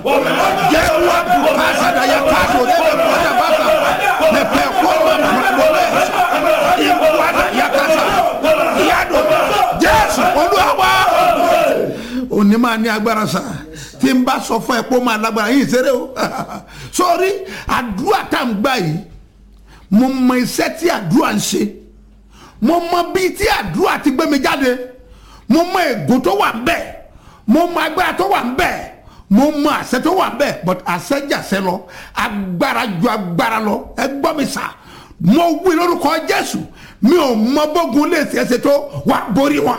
jẹ́ wá dùkọ́ àṣàdáyà káàdó lẹ́bẹ̀ẹ́ kọjá bàtà lẹ́pẹ́ kọ́ mọ̀lẹ́ ìwádà yakasa yàdó jésù olúwa òní máa ní agbára sa tí n bá sọ fún ẹ pé ó máa lágbára yìí ṣeré o sórí àdúrà tá à ń gbà yìí mo mọ iṣẹ́ tí àdúrà ń ṣe mo mọ bíi tí àdúrà ti gbé mi jáde mo mọ ègò tó wà ń bẹ̀ mo mọ agbára tó wà ń bẹ̀ mo mọ àṣẹ tó wà ń bẹ̀ but àṣẹ jàṣẹ lọ agbára ju agbára lọ ẹ gbọ́ mi sà mo wí lórúkọ jésù mi ò mọ bógun lè ṣe é ṣe tó wà borí wọn.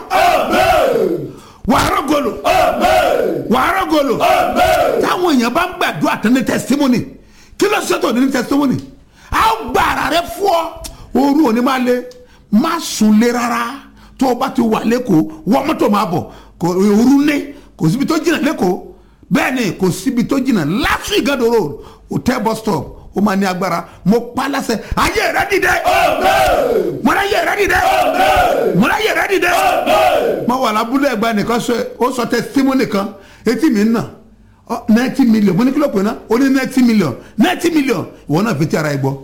wà á rọgọlò wà á rọgọlò táwọn èèyàn bá ń gbàdúrà tán ní testimony kí ló ṣètò ní testimony a ó gba ara rẹ fún ọ ooru òní máa le má sùn lé rárá tó o bá ti wà lẹ́kọ̀ọ́ wọ́n mọ́tò máa bọ̀ kò ooru ní kò síbi tó jìnnà lẹ́kọ̀ọ́ bẹ́ẹ̀ ni kò síbi tó jìnnà láti ìgàdọ̀ road hotel bus stop ó máa ní agbára mo pa láṣẹ ayé rẹ dìde mo rẹ ayé rẹ dìde mo rẹ ayé rẹ dìde mo wà lábúlé ẹgbẹ́ nìkan sọ ó sọ testimony kan etí mi ń nà ninety million mo ní kí ló pè ná ó ní ninety million ninety million ìwọ náà fi ti ara ẹ gbọ́.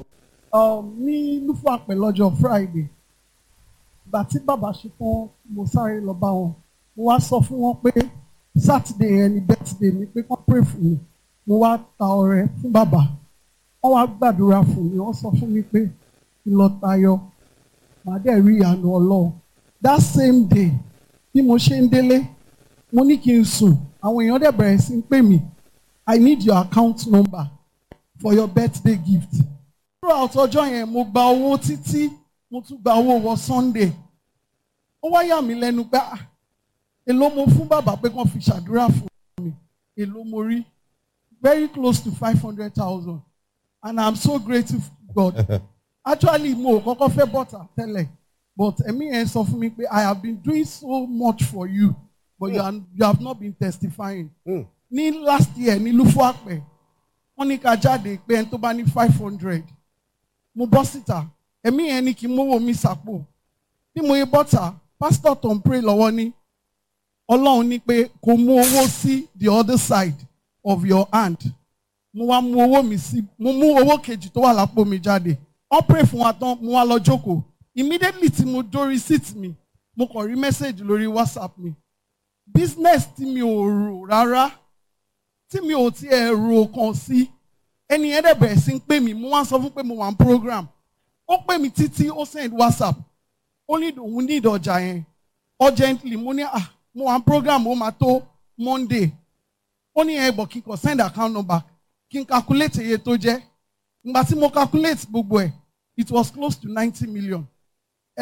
ní lúfàpẹ̀ lọ́jọ́ friday ìgbà tí bàbá ṣe tán mo sáré lọ bá wọn mo wá sọ fún wọn pé saturday yẹn ni birthday mi pé kán pray fún mi mo wá ta ọrẹ fún bàbá wọ́n wá gbàdúrà fún mi wọ́n sọ fún mi pé kí n lọ tayọ màá dẹ̀ rí ìyanu ọlọ́run that same day bí mo ṣe ń délé mo ní kí n sùn àwọn èèyàn dẹ̀ bẹ̀rẹ̀ sí ń pè mí i need your account number for your birthday gift. throughout ọjọ́ yẹn mo gba owó títí mo tún gba owó wọ sunday ó wá yà mí lẹ́nu pé ah èló mo fún bàbá pé kàn fi ṣàdúrà fún mi èló mo rí very close to five hundred thousand and i'm so grateful to God actually mo ò kọ́kọ́ fẹ́ bọ́tà tẹ́lẹ̀ but ẹ̀mí yẹn sọ fún mi pé i have been doing so much for you but you, are, you have not been testifying. ní last year ní lufo àpẹ wọ́n ní ká jáde pé ẹni tó bá ní five hundred mo bọ́ síta ẹ̀mí yẹn ní kí n mówó mi sàpò bí mo yẹ bọ́tà pásítọ̀ tó ń pray lọ́wọ́ ní ọlọ́run ní pé kò mú owó sí the other side of your hand mo wá mú owó mi sí mo mú owó kejì tó wà lápò mi jáde wọ́n pray fún wa tán mo wá lọ jókòó immediately tí mo dórí seat mi mo kàn rí message lórí whatsapp mi business tí mi ò rò rárá tí mi ò tiẹ̀ rò kàn sí ẹni yẹn dẹ̀ bẹ̀rẹ̀ sí ń pè mí mo wá sọ fún pé mo wà ní program ó pè mí títí ó send whatsapp ó ní òun ní ìdọ̀jà yẹn urgently mo ní ah mo wà ní program ó máa tó monday ó ní ẹ̀ bọ̀ kí n kàn send account number kí n calculate iye tó jẹ́ ìgbà tí mo calculate gbogbo ẹ̀ it was close to ninety million